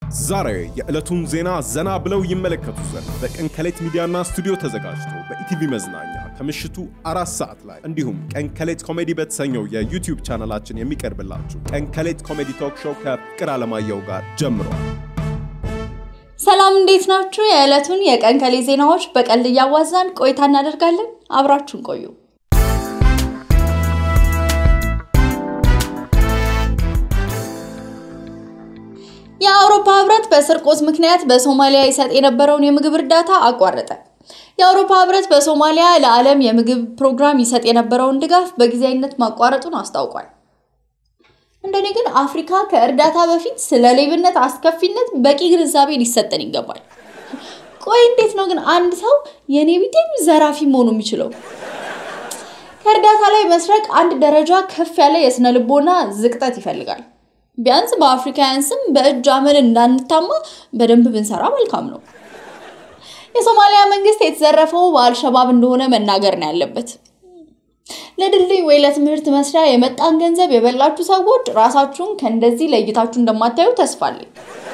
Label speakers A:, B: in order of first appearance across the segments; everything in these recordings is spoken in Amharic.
A: ዛሬ የዕለቱን ዜና ዘና ብለው ይመለከቱ ዘንድ በቀን ከሌት ሚዲያና ስቱዲዮ ተዘጋጅቶ በኢቲቪ መዝናኛ ከምሽቱ አራት ሰዓት ላይ እንዲሁም ቀን ከሌት ኮሜዲ በተሰኘው የዩቲዩብ ቻናላችን የሚቀርብላችሁ ቀን ከሌት ኮሜዲ ቶክ ሾው ከፍቅር አለማየሁ ጋር ጀምሯል።
B: ሰላም እንዴት ናችሁ? የዕለቱን የቀን ከሌት ዜናዎች በቀልድ እያዋዛን ቆይታ እናደርጋለን። አብራችሁን ቆዩ። የአውሮፓ ህብረት በስርቆት ምክንያት በሶማሊያ ይሰጥ የነበረውን የምግብ እርዳታ አቋረጠ። የአውሮፓ ህብረት በሶማሊያ ለዓለም የምግብ ፕሮግራም ይሰጥ የነበረውን ድጋፍ በጊዜያዊነት ማቋረጡን አስታውቋል። እንደኔ ግን አፍሪካ ከእርዳታ በፊት ስለ ሌብነት አስከፊነት በቂ ግንዛቤ ሊሰጠን ይገባል። ቆይ እንዴት ነው ግን አንድ ሰው የኔ ቢጤም ዘራፊ መሆኑ የሚችለው? ከእርዳታ ላይ መስረቅ አንድ ደረጃ ከፍ ያለ የስነ ልቦና ዝቅጠት ይፈልጋል። ቢያንስ በአፍሪካውያን ስም በእጅ አመል እንዳንታማ በደንብ ብንሰራ መልካም ነው። የሶማሊያ መንግስት የተዘረፈው በአልሸባብ እንደሆነ መናገር ነው ያለበት። ለድልድይ ወይ ለትምህርት መስሪያ የመጣን ገንዘብ የበላችሁ ሰዎች ራሳችሁን ከእንደዚህ ለይታችሁ እንደማታዩ ተስፋ አለኝ።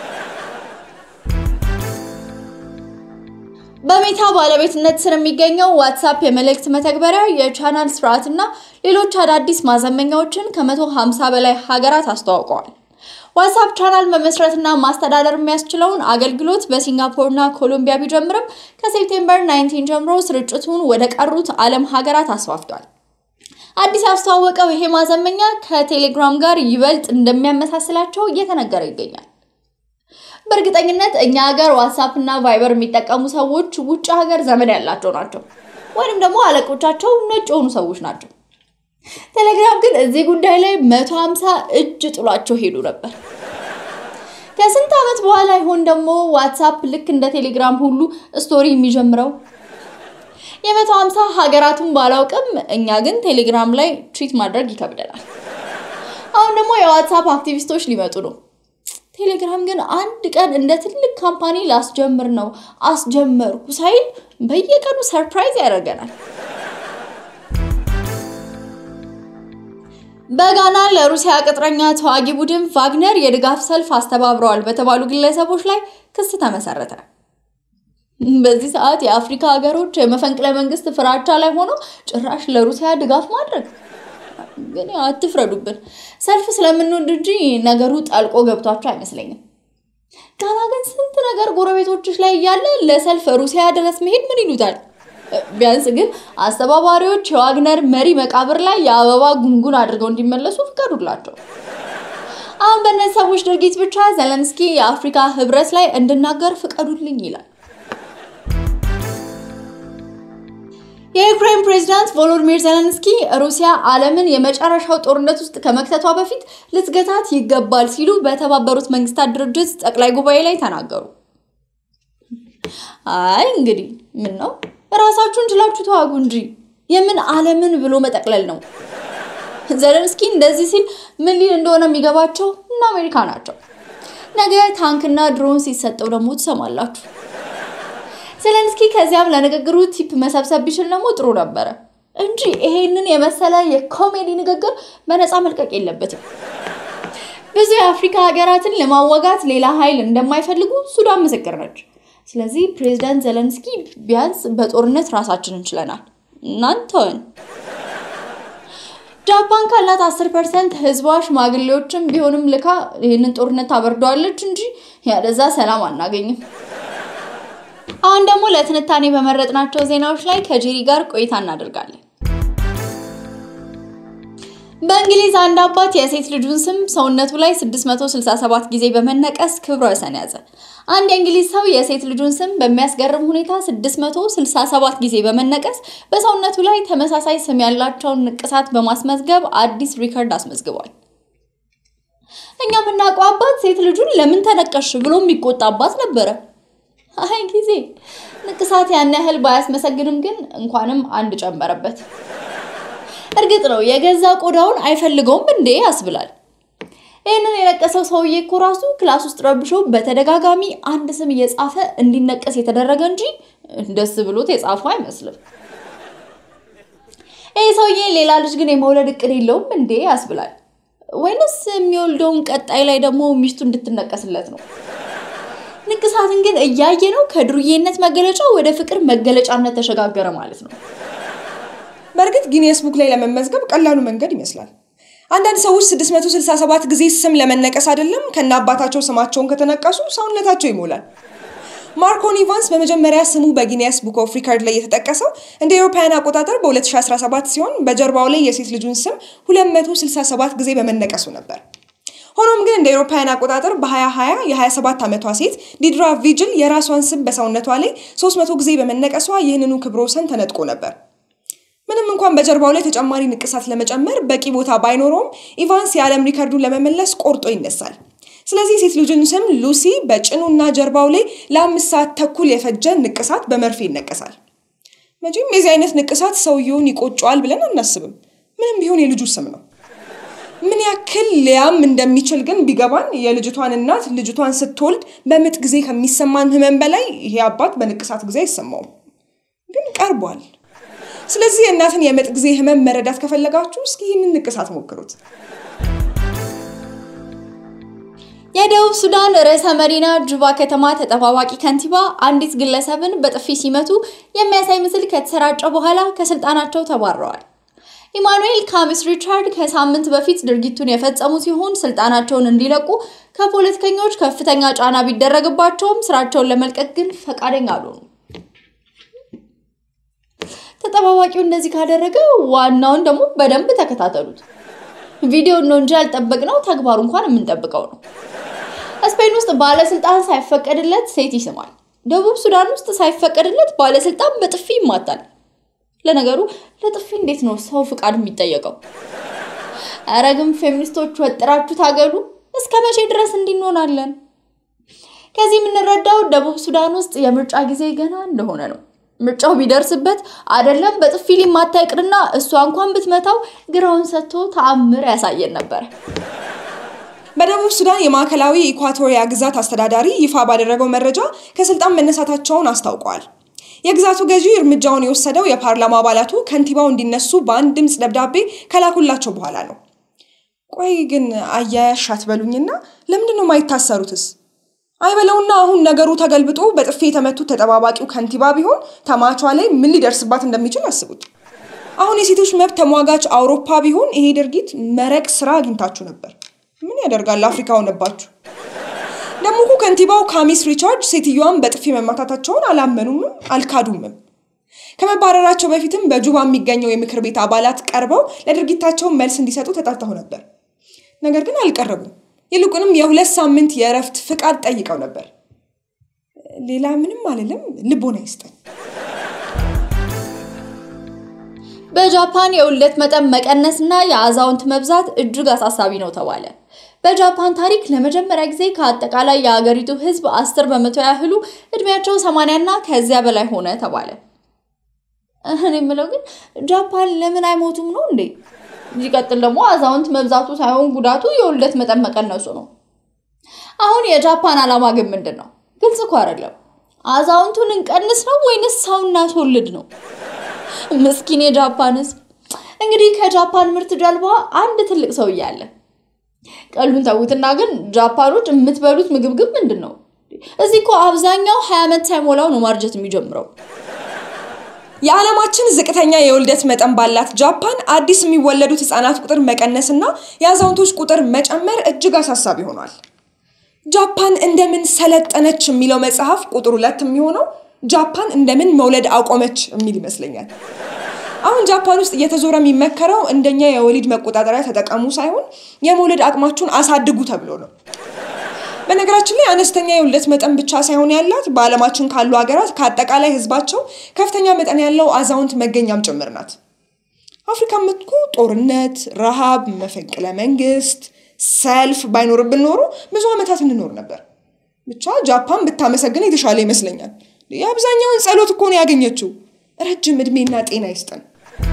B: በሜታ ባለቤትነት ስር የሚገኘው ዋትሳፕ የመልእክት መተግበሪያ የቻናል ስርዓትና ሌሎች አዳዲስ ማዘመኛዎችን ከ150 በላይ ሀገራት አስተዋውቀዋል። ዋትሳፕ ቻናል መመስረትና ማስተዳደር የሚያስችለውን አገልግሎት በሲንጋፖርና ኮሎምቢያ ቢጀምርም ከሴፕቴምበር 19 ጀምሮ ስርጭቱን ወደ ቀሩት ዓለም ሀገራት አስፋፍቷል። አዲስ ያስተዋወቀው ይሄ ማዘመኛ ከቴሌግራም ጋር ይበልጥ እንደሚያመሳስላቸው እየተነገረ ይገኛል። በእርግጠኝነት እኛ ሀገር ዋትሳፕ እና ቫይበር የሚጠቀሙ ሰዎች ውጭ ሀገር ዘመድ ያላቸው ናቸው፣ ወይም ደግሞ አለቆቻቸው ነጭ የሆኑ ሰዎች ናቸው። ቴሌግራም ግን እዚህ ጉዳይ ላይ መቶ ሀምሳ እጅ ጥሏቸው ሄዱ ነበር። ከስንት ዓመት በኋላ ይሆን ደግሞ ዋትሳፕ ልክ እንደ ቴሌግራም ሁሉ ስቶሪ የሚጀምረው? የመቶ ሀምሳ ሀገራቱን ባላውቅም እኛ ግን ቴሌግራም ላይ ትሪት ማድረግ ይከብደናል። አሁን ደግሞ የዋትሳፕ አክቲቪስቶች ሊመጡ ነው። ቴሌግራም ግን አንድ ቀን እንደ ትልቅ ካምፓኒ ላስጀምር ነው አስጀመርኩ ሳይል በየቀኑ ሰርፕራይዝ ያደርገናል። በጋና ለሩሲያ ቅጥረኛ ተዋጊ ቡድን ቫግነር የድጋፍ ሰልፍ አስተባብረዋል በተባሉ ግለሰቦች ላይ ክስ ተመሰረተ። በዚህ ሰዓት የአፍሪካ ሀገሮች የመፈንቅለ መንግስት ፍራቻ ላይ ሆነው ጭራሽ ለሩሲያ ድጋፍ ማድረግ ግን አትፍረዱብን። ሰልፍ ስለምንወድ እንጂ ነገሩ ጠልቆ ገብቷቸው አይመስለኝም። ጋና ግን ስንት ነገር ጎረቤቶችሽ ላይ እያለ ለሰልፍ ሩሲያ ድረስ መሄድ ምን ይሉታል? ቢያንስ ግን አስተባባሪዎች የዋግነር መሪ መቃብር ላይ የአበባ ጉንጉን አድርገው እንዲመለሱ ፍቀዱላቸው። አሁን በእነዚህ ሰዎች ድርጊት ብቻ ዘለንስኪ የአፍሪካ ህብረት ላይ እንድናገር ፍቀዱልኝ ይላል። የዩክሬን ፕሬዝዳንት ቮሎዲሚር ዜሌንስኪ ሩሲያ ዓለምን የመጨረሻው ጦርነት ውስጥ ከመክተቷ በፊት ልትገታት ይገባል ሲሉ በተባበሩት መንግስታት ድርጅት ጠቅላይ ጉባኤ ላይ ተናገሩ። አይ እንግዲህ ምን ነው ራሳችሁን ችላችሁ ተዋጉ እንጂ የምን ዓለምን ብሎ መጠቅለል ነው። ዜሌንስኪ እንደዚህ ሲል ምን ሊል እንደሆነ የሚገባቸው እና አሜሪካ ናቸው። ነገ ታንክና ድሮን ሲሰጠው ደግሞ ትሰማላችሁ። ዜሌንስኪ ከዚያም ለንግግሩ ቲፕ መሰብሰብ ቢችል ደግሞ ጥሩ ነበረ እንጂ ይሄንን የመሰለ የኮሜዲ ንግግር በነፃ መልቀቅ የለበትም። ብዙ የአፍሪካ ሀገራትን ለማዋጋት ሌላ ኃይል እንደማይፈልጉ ሱዳን ምስክር ነች። ስለዚህ ፕሬዚዳንት ዜሌንስኪ ቢያንስ በጦርነት ራሳችን እንችለናል፣ እናንተን። ጃፓን ካላት 10 ፐርሰንት ህዝቧ ሽማግሌዎችም ቢሆንም ልካ ይህንን ጦርነት ታበርደዋለች እንጂ ያለዛ ሰላም አናገኝም። አሁን ደግሞ ለትንታኔ በመረጥናቸው ዜናዎች ላይ ከጄሪ ጋር ቆይታ እናደርጋለን። በእንግሊዝ አንድ አባት የሴት ልጁን ስም ሰውነቱ ላይ 667 ጊዜ በመነቀስ ክብረ ወሰን ያዘ። አንድ የእንግሊዝ ሰው የሴት ልጁን ስም በሚያስገርም ሁኔታ 667 ጊዜ በመነቀስ በሰውነቱ ላይ ተመሳሳይ ስም ያላቸውን ንቅሳት በማስመዝገብ አዲስ ሪከርድ አስመዝግቧል። እኛ የምናውቀው አባት ሴት ልጁን ለምን ተነቀሽ ብሎ የሚቆጣ አባት ነበረ። አይ ጊዜ ንቅሳት ያን ያህል ባያስመሰግንም ግን እንኳንም አንድ ጨመረበት። እርግጥ ነው የገዛ ቆዳውን አይፈልገውም እንዴ ያስብላል። ይህንን የነቀሰው ሰውዬ እኮ ራሱ ክላስ ውስጥ ረብሾ በተደጋጋሚ አንድ ስም እየጻፈ እንዲነቀስ የተደረገ እንጂ ደስ ብሎት የጻፈው አይመስልም። ይህ ሰውዬ ሌላ ልጅ ግን የመውለድ እቅድ የለውም እንዴ ያስብላል። ወይንስ የሚወልደውን ቀጣይ ላይ ደግሞ ሚስቱ እንድትነቀስለት ነው? ንቅሳትን ግን እያየ ነው ከዱርዬነት መገለጫ ወደ ፍቅር መገለጫነት ተሸጋገረ ማለት ነው።
C: በእርግጥ ጊኒየስ ቡክ ላይ ለመመዝገብ ቀላሉ መንገድ ይመስላል። አንዳንድ ሰዎች 667 ጊዜ ስም ለመነቀስ አይደለም ከነ አባታቸው ስማቸውን ከተነቀሱ ሰውነታቸው ይሞላል። ማርኮን ኢቫንስ በመጀመሪያ ስሙ በጊኒየስ ቡክ ኦፍ ሪካርድ ላይ የተጠቀሰው እንደ ኤሮፓውያን አቆጣጠር በ2017 ሲሆን በጀርባው ላይ የሴት ልጁን ስም 267 ጊዜ በመነቀሱ ነበር። ሆኖም ግን እንደ ኤሮፓውያን አቆጣጠር በ2020 የ27 ዓመቷ ሴት ዲድራ ቪጅል የራሷን ስም በሰውነቷ ላይ 300 ጊዜ በመነቀሷ ይህንኑ ክብረ ወሰን ተነጥቆ ነበር። ምንም እንኳን በጀርባው ላይ ተጨማሪ ንቅሳት ለመጨመር በቂ ቦታ ባይኖረውም ኢቫንስ የዓለም ሪከርዱን ለመመለስ ቆርጦ ይነሳል። ስለዚህ ሴት ልጁን ስም ሉሲ በጭኑና ጀርባው ላይ ለአምስት ሰዓት ተኩል የፈጀ ንቅሳት በመርፌ ይነቀሳል። መቼም የዚህ አይነት ንቅሳት ሰውየውን ይቆጨዋል ብለን አናስብም። ምንም ቢሆን የልጁ ስም ነው። ምን ያክል ሊያም እንደሚችል ግን ቢገባን የልጅቷን እናት ልጅቷን ስትወልድ በምጥ ጊዜ ከሚሰማን ህመም በላይ ይሄ አባት በንቅሳት ጊዜ አይሰማውም። ግን ቀርቧል። ስለዚህ የእናትን የምጥ ጊዜ ህመም መረዳት ከፈለጋችሁ እስኪ ይህንን ንቅሳት ሞክሩት።
B: የደቡብ ሱዳን ርዕሰ መዲና ጁባ ከተማ ተጠባባቂ ከንቲባ አንዲት ግለሰብን በጥፊ ሲመቱ የሚያሳይ ምስል ከተሰራጨ በኋላ ከስልጣናቸው ተባረዋል። ኢማኑኤል ካሚስ ሪቻርድ ከሳምንት በፊት ድርጊቱን የፈጸሙ ሲሆን ስልጣናቸውን እንዲለቁ ከፖለቲከኞች ከፍተኛ ጫና ቢደረግባቸውም ስራቸውን ለመልቀቅ ግን ፈቃደኛ አልሆኑም። ተጠባባቂው እንደዚህ ካደረገ ዋናውን ደግሞ በደንብ ተከታተሉት። ቪዲዮ ነው እንጂ ያልጠበቅነው ተግባሩ እንኳን የምንጠብቀው ነው። ስፔን ውስጥ ባለስልጣን ሳይፈቀድለት ሴት ይስማል። ደቡብ ሱዳን ውስጥ ሳይፈቀድለት ባለስልጣን በጥፊ ይማታል። ለነገሩ ለጥፊ እንዴት ነው ሰው ፍቃድ የሚጠየቀው? ኧረ ግን ፌሚኒስቶች ወጥራችሁ ታገሉ። እስከ መቼ ድረስ እንዲንሆናለን? ከዚህ የምንረዳው ደቡብ ሱዳን ውስጥ የምርጫ ጊዜ ገና እንደሆነ ነው። ምርጫው ቢደርስበት አይደለም በጥፊ ሊማታ ይቅርና እሷ እንኳን ብትመታው ግራውን ሰጥቶ ተአምር ያሳየን ነበር።
C: በደቡብ ሱዳን የማዕከላዊ ኢኳቶሪያ ግዛት አስተዳዳሪ ይፋ ባደረገው መረጃ ከስልጣን መነሳታቸውን አስታውቀዋል። የግዛቱ ገዢ እርምጃውን የወሰደው የፓርላማ አባላቱ ከንቲባው እንዲነሱ በአንድ ድምፅ ደብዳቤ ከላኩላቸው በኋላ ነው። ቆይ ግን አያያሽ አትበሉኝና ለምንድን ነው የማይታሰሩትስ? አይበለውና አሁን ነገሩ ተገልብጦ በጥፊ የተመቱት ተጠባባቂው ከንቲባ ቢሆን ተማቿ ላይ ምን ሊደርስባት እንደሚችል አስቡት። አሁን የሴቶች መብት ተሟጋች አውሮፓ ቢሆን ይሄ ድርጊት መረቅ ስራ አግኝታችሁ ነበር። ምን ያደርጋል አፍሪካ ሆነባችሁ። ደግሞ እኮ ከንቲባው ካሚስ ሪቻርድ ሴትዮዋን በጥፊ መማታታቸውን አላመኑምም አልካዱምም። ከመባረራቸው በፊትም በጁባ የሚገኘው የምክር ቤት አባላት ቀርበው ለድርጊታቸው መልስ እንዲሰጡ ተጠርተው ነበር። ነገር ግን አልቀረቡም። ይልቁንም የሁለት ሳምንት የእረፍት ፍቃድ ጠይቀው ነበር። ሌላ ምንም አልልም፣ ልቦና ይስጠን።
B: በጃፓን የውልደት መጠን መቀነስና የአዛውንት መብዛት እጅግ አሳሳቢ ነው ተባለ። በጃፓን ታሪክ ለመጀመሪያ ጊዜ ከአጠቃላይ የአገሪቱ ሕዝብ አስር በመቶ ያህሉ እድሜያቸው ሰማንያ እና ከዚያ በላይ ሆነ ተባለ። እኔ የምለው ግን ጃፓን ለምን አይሞቱም ነው እንዴ? ሲቀጥል ደግሞ አዛውንት መብዛቱ ሳይሆን ጉዳቱ የውልደት መጠን መቀነሱ ነው። አሁን የጃፓን ዓላማ ግን ምንድን ነው? ግልጽ እኮ አይደለም። አዛውንቱን እንቀንስ ነው ወይንስ ሰው እናስወልድ ነው? ምስኪን የጃፓን ህዝብ። እንግዲህ ከጃፓን ምርት ጀልባ አንድ ትልቅ ሰውዬ አለ። ቀሉን ተዉትና ግን ጃፓኖች የምትበሉት ምግብ ግን ምንድን ነው? እዚህ እኮ አብዛኛው ሀያ ዓመት ሳይሞላው ነው ማርጀት የሚጀምረው።
C: የዓለማችን ዝቅተኛ የውልደት መጠን ባላት ጃፓን አዲስ የሚወለዱት ህጻናት ቁጥር መቀነስና የአዛውንቶች ቁጥር መጨመር እጅግ አሳሳቢ ሆኗል። ጃፓን እንደምን ሰለጠነች የሚለው መጽሐፍ ቁጥር ሁለት የሚሆነው ጃፓን እንደምን መውለድ አቆመች የሚል ይመስለኛል። አሁን ጃፓን ውስጥ እየተዞረ የሚመከረው እንደኛ የወሊድ መቆጣጠሪያ ተጠቀሙ ሳይሆን የመውለድ አቅማችሁን አሳድጉ ተብሎ ነው። በነገራችን ላይ አነስተኛ የውልደት መጠን ብቻ ሳይሆን ያላት በዓለማችን ካሉ ሀገራት ከአጠቃላይ ህዝባቸው ከፍተኛ መጠን ያለው አዛውንት መገኛም ጭምር ናት። አፍሪካ ምትኩ ጦርነት፣ ረሃብ፣ መፈንቅለ መንግስት፣ ሰልፍ ባይኖርብን ኖሮ ብዙ ዓመታት እንኖር ነበር። ብቻ ጃፓን ብታመሰግን የተሻለ ይመስለኛል። የአብዛኛውን ጸሎት እኮ ነው ያገኘችው። ረጅም እድሜና ጤና ይስጠን።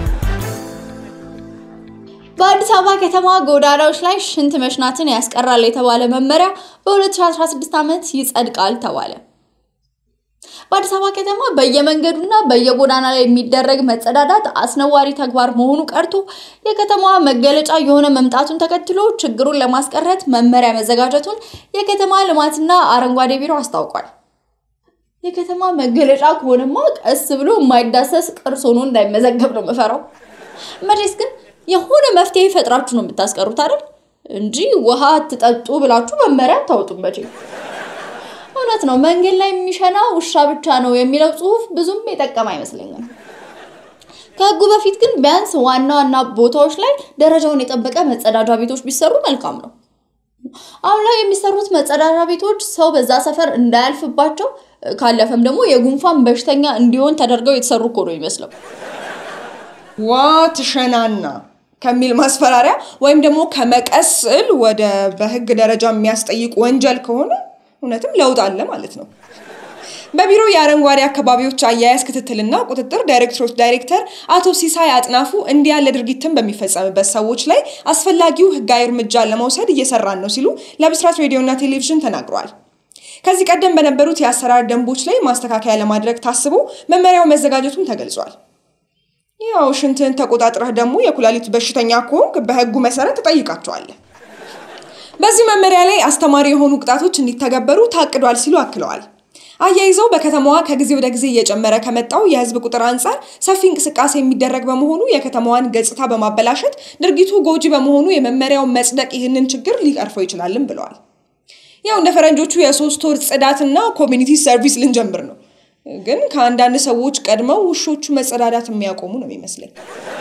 B: በአዲስ አበባ ከተማ ጎዳናዎች ላይ ሽንት መሽናትን ያስቀራል የተባለ መመሪያ በ2016 ዓመት ይጸድቃል ተባለ። በአዲስ አበባ ከተማ በየመንገዱና በየጎዳና ላይ የሚደረግ መጸዳዳት አስነዋሪ ተግባር መሆኑ ቀርቶ የከተማዋ መገለጫ የሆነ መምጣቱን ተከትሎ ችግሩን ለማስቀረት መመሪያ መዘጋጀቱን የከተማ ልማትና አረንጓዴ ቢሮ አስታውቋል። የከተማ መገለጫ ከሆነማ ቀስ ብሎ የማይዳሰስ ቅርስ ሆኖ እንዳይመዘገብ ነው የምፈራው። መቼስ ግን የሆነ መፍትሄ ፈጥራችሁ ነው የምታስቀሩት አይደል? እንጂ ውሃ አትጠጡ ብላችሁ መመሪያ አታወጡም መቼ። እውነት ነው መንገድ ላይ የሚሸና ውሻ ብቻ ነው የሚለው ጽሑፍ ብዙም የጠቀመ አይመስለኝም። ከህጉ በፊት ግን ቢያንስ ዋና ዋና ቦታዎች ላይ ደረጃውን የጠበቀ መጸዳጃ ቤቶች ቢሰሩ መልካም ነው። አሁን ላይ የሚሰሩት መጸዳጃ ቤቶች ሰው በዛ ሰፈር እንዳያልፍባቸው ካለፈም ደግሞ የጉንፋን በሽተኛ እንዲሆን ተደርገው የተሰሩ እኮ ነው ይመስለው።
C: ዋ ትሸናና ከሚል ማስፈራሪያ ወይም ደግሞ ከመቀስል ወደ በህግ ደረጃ የሚያስጠይቅ ወንጀል ከሆነ እውነትም ለውጥ አለ ማለት ነው። በቢሮ የአረንጓዴ አካባቢዎች አያያዝ ክትትልና ቁጥጥር ዳይሬክተሮች ዳይሬክተር አቶ ሲሳይ አጥናፉ እንዲህ ያለ ድርጊትን በሚፈጸምበት ሰዎች ላይ አስፈላጊው ህጋዊ እርምጃ ለመውሰድ እየሰራን ነው ሲሉ ለብስራት ሬዲዮና ቴሌቪዥን ተናግረዋል። ከዚህ ቀደም በነበሩት የአሰራር ደንቦች ላይ ማስተካከያ ለማድረግ ታስቦ መመሪያው መዘጋጀቱን ተገልጿል። ያው ሽንትን ተቆጣጥረህ ደግሞ የኩላሊት በሽተኛ ከሆንክ በህጉ መሰረት ትጠይቃቸዋለህ። በዚህ መመሪያ ላይ አስተማሪ የሆኑ ቅጣቶች እንዲተገበሩ ታቅዷል ሲሉ አክለዋል። አያይዘው በከተማዋ ከጊዜ ወደ ጊዜ እየጨመረ ከመጣው የህዝብ ቁጥር አንጻር ሰፊ እንቅስቃሴ የሚደረግ በመሆኑ የከተማዋን ገጽታ በማበላሸት ድርጊቱ ጎጂ በመሆኑ የመመሪያው መጽደቅ ይህንን ችግር ሊቀርፈው ይችላልም ብለዋል። ያው እንደ ፈረንጆቹ የሶስት ወር ጽዳትና ኮሚኒቲ ሰርቪስ ልንጀምር ነው። ግን ከአንዳንድ ሰዎች ቀድመው ውሾቹ መጸዳዳት የሚያቆሙ ነው የሚመስለኝ።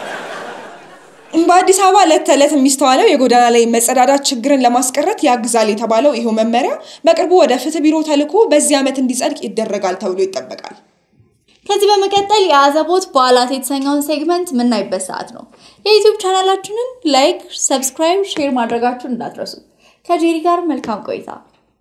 C: በአዲስ አበባ ዕለት ተዕለት የሚስተዋለው የጎዳና ላይ መጸዳዳት ችግርን ለማስቀረት ያግዛል የተባለው ይኸው መመሪያ በቅርቡ ወደ ፍትህ ቢሮ ተልኮ በዚህ ዓመት እንዲጸድቅ ይደረጋል ተብሎ ይጠበቃል።
B: ከዚህ በመቀጠል የአዘቦት በዓላት የተሰኘውን ሴግመንት የምናይበት ሰዓት ነው። የዩቲዩብ ቻናላችንን ላይክ፣ ሰብስክራይብ፣ ሼር ማድረጋችሁን እንዳትረሱ። ከጄሪ ጋር መልካም ቆይታ።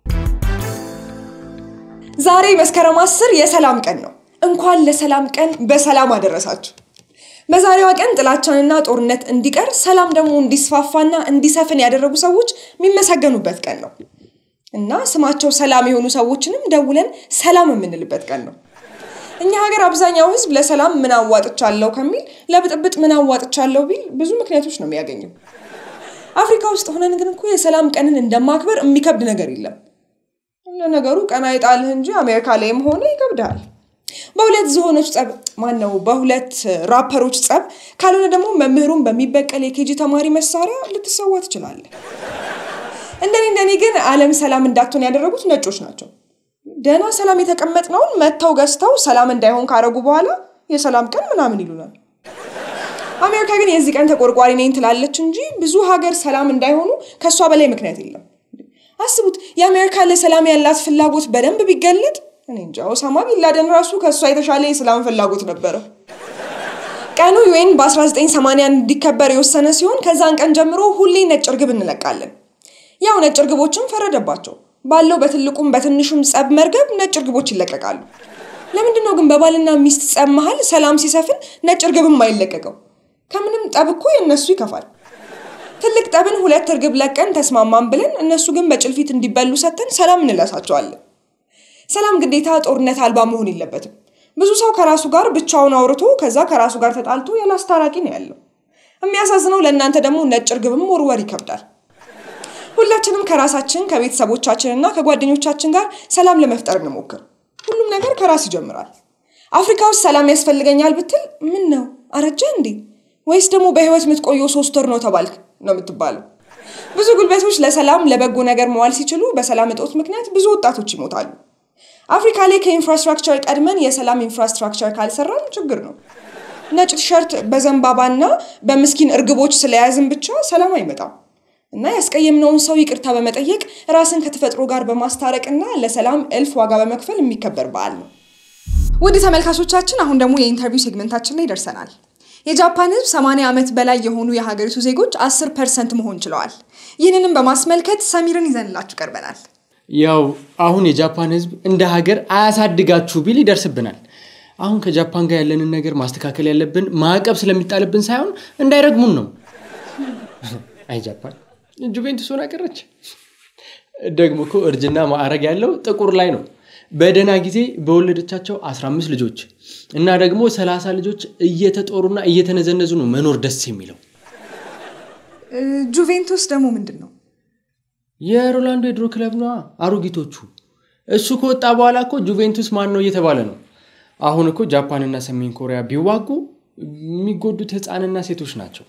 C: ዛሬ መስከረም አስር የሰላም ቀን ነው። እንኳን ለሰላም ቀን በሰላም አደረሳችሁ። በዛሬዋ ቀን ጥላቻንና ጦርነት እንዲቀር ሰላም ደግሞ እንዲስፋፋና እንዲሰፍን ያደረጉ ሰዎች የሚመሰገኑበት ቀን ነው እና ስማቸው ሰላም የሆኑ ሰዎችንም ደውለን ሰላም የምንልበት ቀን ነው። እኛ ሀገር አብዛኛው ሕዝብ ለሰላም ምን አዋጥቻለሁ ከሚል ለብጥብጥ ምን አዋጥቻለሁ ቢል ብዙ ምክንያቶች ነው የሚያገኘው። አፍሪካ ውስጥ ሆነን ግን እኮ የሰላም ቀንን እንደማክበር የሚከብድ ነገር የለም። ለነገሩ ቀን አይጣልህ እንጂ አሜሪካ ላይም ሆነ ይከብድሃል። በሁለት ዝሆኖች ጸብ ማን ነው? በሁለት ራፐሮች ጸብ ካልሆነ ደግሞ መምህሩን በሚበቀል የኬጂ ተማሪ መሳሪያ ልትሰዋ ትችላለህ። እንደኔ እንደኔ ግን ዓለም ሰላም እንዳትሆን ያደረጉት ነጮች ናቸው። ደህና ሰላም የተቀመጥነውን መጥተው ገዝተው ሰላም እንዳይሆን ካረጉ በኋላ የሰላም ቀን ምናምን ይሉናል። አሜሪካ ግን የዚህ ቀን ተቆርቋሪ ነኝ ትላለች እንጂ ብዙ ሀገር ሰላም እንዳይሆኑ ከእሷ በላይ ምክንያት የለም። አስቡት፣ የአሜሪካ ለሰላም ያላት ፍላጎት በደንብ ቢገለጥ እኔ እንጃ ኦሳማ ቢንላደን ራሱ ከእሷ የተሻለ የሰላም ፍላጎት ነበረው። ቀኑ ዩኤን በ1980 እንዲከበር የወሰነ ሲሆን ከዛን ቀን ጀምሮ ሁሌ ነጭ እርግብ እንለቃለን። ያው ነጭ እርግቦችም ፈረደባቸው። ባለው በትልቁም በትንሹም ጸብ መርገብ ነጭ እርግቦች ይለቀቃሉ። ለምንድን ነው ግን በባልና ሚስት ጸብ መሀል ሰላም ሲሰፍን ነጭ እርግብ የማይለቀቀው? ከምንም ጠብ እኮ የእነሱ ይከፋል። ትልቅ ጠብን ሁለት እርግብ ለቀን ተስማማን ብለን እነሱ ግን በጭልፊት እንዲበሉ ሰጥተን ሰላም እንለሳቸዋለን። ሰላም ግዴታ ጦርነት አልባ መሆን የለበትም። ብዙ ሰው ከራሱ ጋር ብቻውን አውርቶ ከዛ ከራሱ ጋር ተጣልቶ ያለ አስታራቂ ነው ያለው። የሚያሳዝነው ለእናንተ ደግሞ ነጭ እርግብም ወርወር ይከብዳል። ሁላችንም ከራሳችን ከቤተሰቦቻችንና ከጓደኞቻችን ጋር ሰላም ለመፍጠር እንሞክር። ሁሉም ነገር ከራስ ይጀምራል። አፍሪካ ውስጥ ሰላም ያስፈልገኛል ብትል ምን ነው አረጀ እንዴ ወይስ ደግሞ በህይወት የምትቆየው ሶስት ወር ነው ተባልክ ነው የምትባለው። ብዙ ጉልበቶች ለሰላም ለበጎ ነገር መዋል ሲችሉ በሰላም እጦት ምክንያት ብዙ ወጣቶች ይሞታሉ። አፍሪካ ላይ ከኢንፍራስትራክቸር ቀድመን የሰላም ኢንፍራስትራክቸር ካልሰራን ችግር ነው። ነጭ ቲሸርት በዘንባባና በምስኪን እርግቦች ስለያዝን ብቻ ሰላም አይመጣም እና ያስቀየምነውን ሰው ይቅርታ በመጠየቅ ራስን ከተፈጥሮ ጋር በማስታረቅና ለሰላም እልፍ ዋጋ በመክፈል የሚከበር በዓል ነው። ውድ ተመልካቾቻችን አሁን ደግሞ የኢንተርቪው ሴግመንታችን ላይ ደርሰናል። የጃፓን ህዝብ 80 ዓመት በላይ የሆኑ የሀገሪቱ ዜጎች 10 ፐርሰንት መሆን ችለዋል። ይህንንም በማስመልከት ሰሚርን ይዘንላችሁ ቀርበናል።
D: ያው አሁን የጃፓን ህዝብ እንደ ሀገር አያሳድጋችሁ ቢል ይደርስብናል። አሁን ከጃፓን ጋር ያለንን ነገር ማስተካከል ያለብን ማዕቀብ ስለሚጣልብን ሳይሆን እንዳይረግሙን ነው። አይ ጃፓን ጁቬንቱስ ሆና ቀረች። ደግሞ እኮ እርጅና ማዕረግ ያለው ጥቁር ላይ ነው። በደህና ጊዜ በወለደቻቸው 15 ልጆች እና ደግሞ 30 ልጆች እየተጦሩና እየተነዘነዙ ነው መኖር ደስ የሚለው።
C: እ፣ ጁቬንቱስ ደግሞ ምንድን ነው?
D: የሮላንዶ የድሮ ክለብ ነዋ። አሮጊቶቹ እሱ ከወጣ በኋላ እኮ ጁቬንቱስ ማን ነው እየተባለ ነው። አሁን እኮ ጃፓንና ሰሜን ኮሪያ ቢዋጉ የሚጎዱት ህፃንና ሴቶች ናቸው።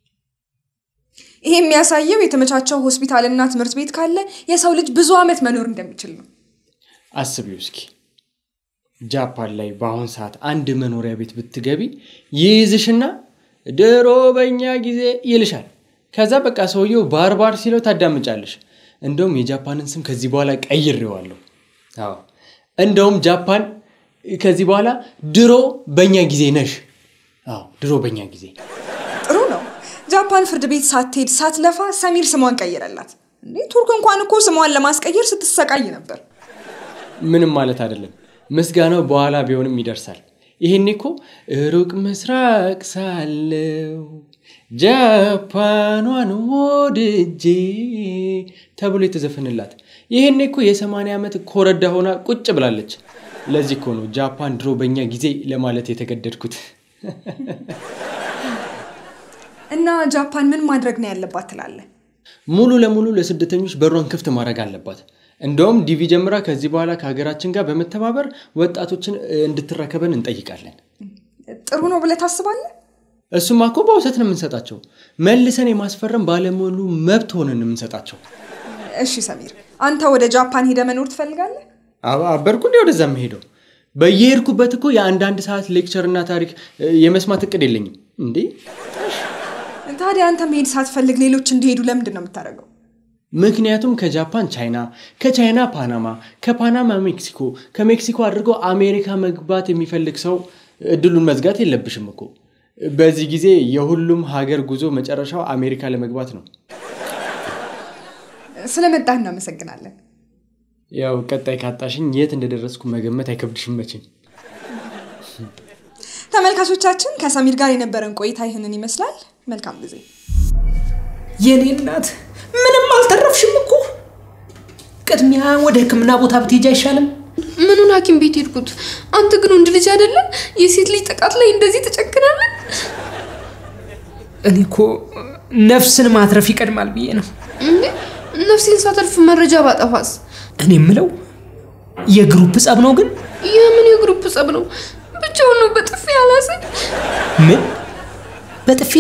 C: ይሄ የሚያሳየው የተመቻቸው ሆስፒታልና ትምህርት ቤት ካለ የሰው ልጅ ብዙ ዓመት መኖር እንደሚችል ነው።
D: አስቢው እስኪ ጃፓን ላይ በአሁን ሰዓት አንድ መኖሪያ ቤት ብትገቢ ይይዝሽና ድሮ በእኛ ጊዜ ይልሻል። ከዛ በቃ ሰውየው ባርባር ሲለው ታዳምጫለሽ። እንደውም የጃፓንን ስም ከዚህ በኋላ ቀይሬዋለሁ። አዎ እንደውም ጃፓን ከዚህ በኋላ ድሮ በእኛ ጊዜ ነሽ። አዎ ድሮ በእኛ ጊዜ
C: ጥሩ ነው። ጃፓን ፍርድ ቤት ሳትሄድ ሳትለፋ ሰሚር ስሟን ቀይረላት። እንዴ ቱርክ እንኳን እኮ ስሟን ለማስቀየር ስትሰቃይ ነበር።
D: ምንም ማለት አይደለም። ምስጋናው በኋላ ቢሆንም ይደርሳል። ይሄኔ እኮ ሩቅ ምስራቅ ሳለው ጃፓኗን ወድጄ ተብሎ የተዘፈንላት ይሄኔ እኮ የሰማንያ ዓመት ኮረዳ ሆና ቁጭ ብላለች። ለዚህ እኮ ነው ጃፓን ድሮ በእኛ ጊዜ ለማለት የተገደድኩት።
C: እና ጃፓን ምን ማድረግ ነው ያለባት ትላለህ?
D: ሙሉ ለሙሉ ለስደተኞች በሯን ክፍት ማድረግ አለባት። እንደውም ዲቪ ጀምራ ከዚህ በኋላ ከሀገራችን ጋር በመተባበር ወጣቶችን እንድትረከበን እንጠይቃለን።
C: ጥሩ ነው ብለህ ታስባለህ?
D: እሱማ እኮ በውሰት ነው የምንሰጣቸው። መልሰን የማስፈረም ባለሙሉ መብት ሆነን ነው የምንሰጣቸው።
C: እሺ ሰሚር፣ አንተ ወደ ጃፓን ሄደ መኖር ትፈልጋለህ?
D: አባ- አበርኩ እንዲ ወደዛ የምሄደው በየሄድኩበት እኮ የአንዳንድ ሰዓት ሌክቸር እና ታሪክ እ፣ የመስማት እቅድ የለኝም እንዴ።
C: ታዲያ አንተ መሄድ ሳትፈልግ ሌሎች እንዲሄዱ ለምንድን ነው የምታደርገው?
D: ምክንያቱም ከጃፓን ቻይና፣ ከቻይና ፓናማ፣ ከፓናማ ሜክሲኮ፣ ከሜክሲኮ አድርጎ አሜሪካ መግባት የሚፈልግ ሰው እድሉን መዝጋት የለብሽም እኮ። በዚህ ጊዜ የሁሉም ሀገር ጉዞ መጨረሻው አሜሪካ ለመግባት ነው።
C: ስለመጣህ እናመሰግናለን።
D: ያው ቀጣይ ካጣሽኝ የት እንደደረስኩ መገመት አይከብድሽም መቼም።
C: ተመልካቾቻችን ከሰሚር ጋር የነበረን ቆይታ ይህንን ይመስላል። መልካም ጊዜ።
E: የኔ እናት ምንም አልተረፍሽም እኮ። ቅድሚያ ወደ ሕክምና ቦታ ብትሄጂ አይሻልም?
F: ምኑን ሐኪም ቤት ሄድኩት? አንተ ግን ወንድ ልጅ አይደለም? የሴት ልጅ ጥቃት ላይ እንደዚህ ትጨክናለህ?
E: እኔ እኮ ነፍስን ማትረፍ ይቀድማል ብዬ ነው።
F: እንዴ ነፍሴን ሳተርፍ መረጃ ባጠፋስ?
E: እኔ የምለው የግሩፕ ጸብ ነው ግን
F: የምን የግሩፕ ጸብ ነው? ብቻውን ነው በጥፊ ያላሰኝ።
E: ምን በጥፊ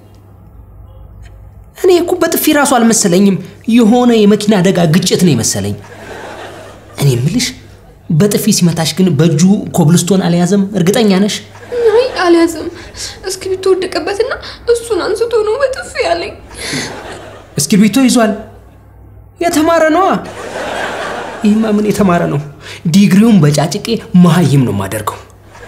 E: እኔ እኮ በጥፊ ራሱ አልመሰለኝም። የሆነ የመኪና አደጋ ግጭት ነው የመሰለኝ። እኔ የምልሽ በጥፊ ሲመታሽ ግን በእጁ ኮብልስቶን አልያዘም? እርግጠኛ ነሽ?
F: አይ አልያዘም። እስክሪብቶ ወደቀበትና እሱን አንስቶ ነው በጥፊ ያለኝ።
E: እስክሪብቶ ይዟል። የተማረ ነዋ። ይህማ ምን የተማረ ነው? ዲግሪውን በጫጭቄ መሀይም ነው የማደርገው።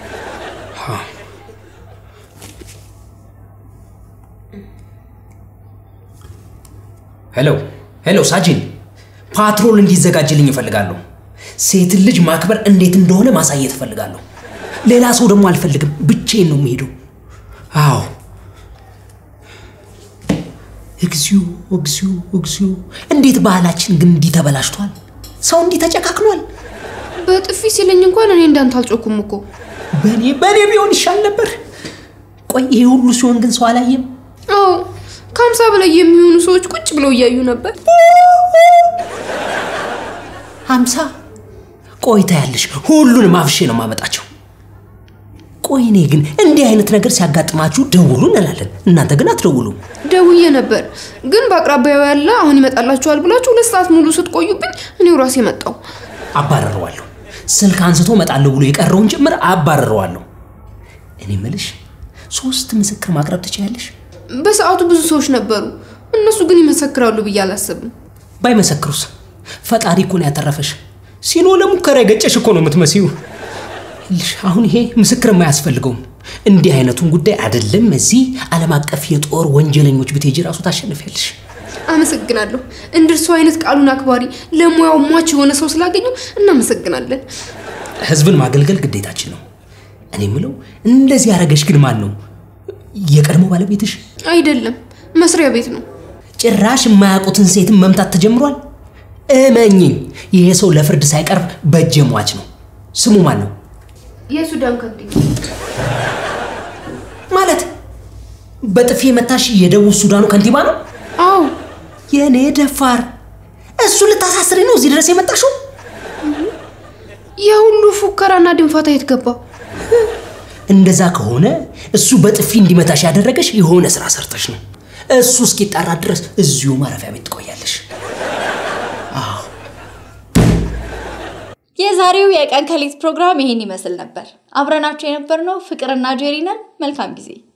E: ሄሎ ሄሎ፣ ሳጅን ፓትሮል እንዲዘጋጅልኝ እፈልጋለሁ። ሴትን ልጅ ማክበር እንዴት እንደሆነ ማሳየት እፈልጋለሁ። ሌላ ሰው ደግሞ አልፈልግም። ብቼን ነው የምሄደው። አዎ እግዚኦ እግዚኦ እግዚኦ! እንዴት ባህላችን ግን እንዲህ ተበላሽቷል? ሰው እንዲህ ተጨካክኗል።
F: በጥፊ ሲለኝ እንኳን እኔ እንዳንተ አልጮኩም እኮ።
E: በእኔ በእኔ ቢሆን ይሻል ነበር። ቆይ ይሄ ሁሉ ሲሆን ግን ሰው አላየም?
F: አዎ ከሀምሳ በላይ የሚሆኑ ሰዎች ቁጭ ብለው እያዩ ነበር።
E: ሀምሳ ቆይታ ያለሽ ሁሉንም አፍሼ ነው ማመጣቸው። ቆይ እኔ ግን እንዲህ አይነት ነገር ሲያጋጥማችሁ ደውሉ እንላለን፣ እናንተ ግን አትደውሉም።
F: ደውዬ ነበር ግን በአቅራቢያው ያለ አሁን ይመጣላችኋል ብላችሁ ሁለት ሰዓት ሙሉ ስትቆዩብኝ እኔው ራሴ መጣው።
E: አባረረዋለሁ። ስልክ አንስቶ እመጣለሁ ብሎ የቀረውን ጭምር አባረረዋለሁ። እኔ ምልሽ ሶስት ምስክር ማቅረብ ትችያለሽ?
F: በሰዓቱ ብዙ ሰዎች ነበሩ። እነሱ ግን ይመሰክራሉ ብዬ አላስብም።
E: ባይመሰክሩስ? ፈጣሪ እኮ ነው ያተረፈሽ። ሲኖ ለሙከራ የገጨሽ እኮ ነው የምትመስዩ። ይኸውልሽ አሁን ይሄ ምስክር የማያስፈልገውም። እንዲህ አይነቱን ጉዳይ አይደለም እዚህ ዓለም አቀፍ የጦር ወንጀለኞች ብትሄጂ ራሱ ታሸንፊያለሽ።
F: አመሰግናለሁ። እንደርሱ አይነት ቃሉን አክባሪ ለሙያው ሟች የሆነ ሰው ስላገኘው እናመሰግናለን።
E: ህዝብን ማገልገል ግዴታችን ነው። እኔ የምለው እንደዚህ ያደረገሽ ግን ማን ነው? የቀድሞ ባለቤትሽ?
F: አይደለም መስሪያ ቤት ነው።
E: ጭራሽ የማያውቁትን ሴትን መምታት ተጀምሯል። እመኝኝ፣ ይሄ ሰው ለፍርድ ሳይቀርብ በእጄ ሟች ነው። ስሙ ማን ነው?
F: የሱዳን ከንቲባ
E: ማለት በጥፊ የመታሽ የደቡብ ሱዳኑ ከንቲባ ነው?
F: አዎ
E: የእኔ ደፋር፣ እሱ ልታሳስሪ ነው እዚህ ድረስ የመጣሽው?
F: የሁሉ ፉከራና ድንፋታ የት ገባ?
E: እንደዛ ከሆነ እሱ በጥፊ እንዲመታሽ ያደረገሽ የሆነ ስራ ሰርተሽ ነው። እሱ እስኪጣራ ድረስ እዚሁ ማረፊያ ቤት ትቆያለሽ።
B: የዛሬው የቀን ከሌት ፕሮግራም ይሄን ይመስል ነበር። አብረናቸው የነበርነው ፍቅርና ጄሪ ነን። መልካም ጊዜ